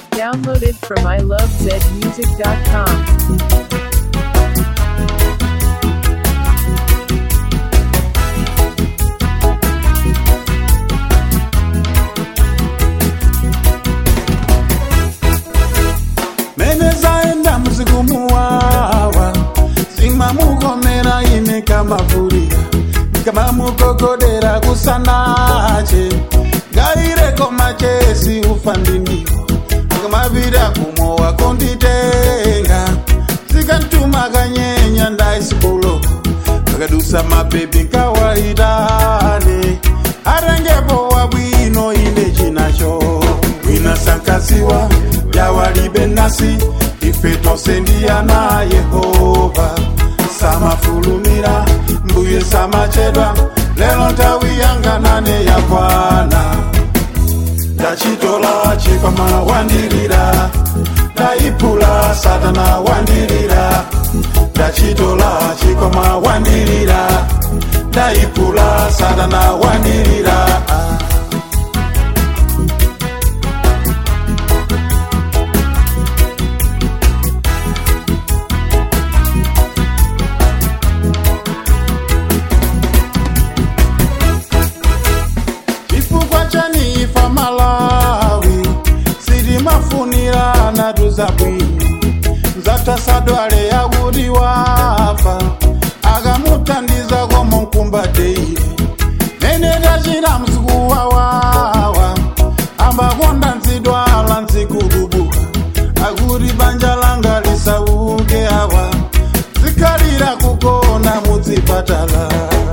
Downloaded from ilovezmusic.com. menezaenda muzikumuwawa zimamugomera ine kamavurira kamamugogodera kusanache ngaireko machesi ufandindiwo akamavira kumowa konditenga zikantuma kanyenya ndaisikulo akadusa mabhebi kawaitane arengepo wabwino ine chinacho wina sankaziwa yawalibe nasi ife tosendiyana yehova samafulumira mbuye samachedwa lelo ntawi yanganane yakwana ndachitola chikwama wandirira ndaipula satana wandirira ndachitola chikwama wandirira ndaipula satana wandirira chifukwa chanifa malawi sitimafunira natu zabwino mzatasadwale yakuti wafa akamutandiza komonkumbateire mene tachita msiku wawawa ambakonda nzidwala nzikulubuka akuti banja langa lisauke awa zikhalira kugona mudzipatala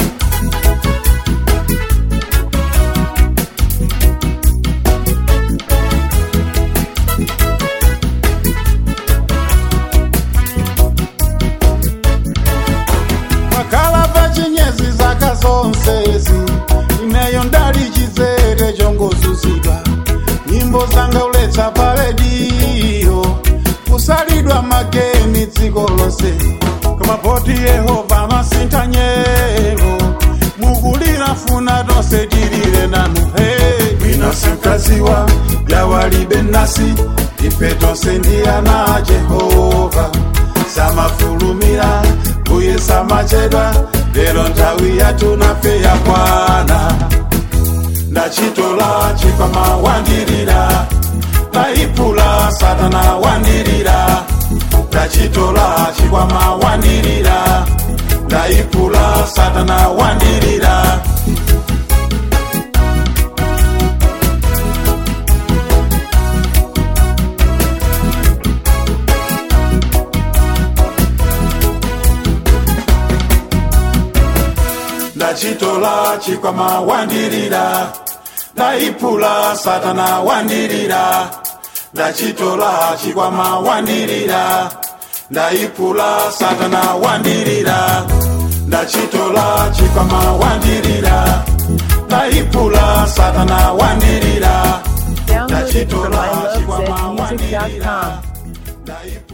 makhala pachinyezi zaka zonsezi ineyo ndali chizere chongozuzidwa nyimbo zanga uletsa pa rediyo kusalidwa mageni dziko lonse kamapoti yehova masintha nyengo mukulira funa tonse tilire nanu hey. bwino sankaziwa yawalibe nasi ife tonse ndiyana jehova samafulumira mbuye samachedwa lero nthawi yathu nafe yakwana ndachitola chikwama wandirira ndaipula satana wandirira ndachitola chikwama wandirira ndaipula satana wandirira ndachitola chikwama wandirira ndaipula satana wandirira ndachitola chikwama wandirira ndaipula satana wandirira ndachitola chikwama wandirira ndaipula satana wandirira Downloaded from ndachitola chikwama wandirira ilovezmusic.com. ndaipula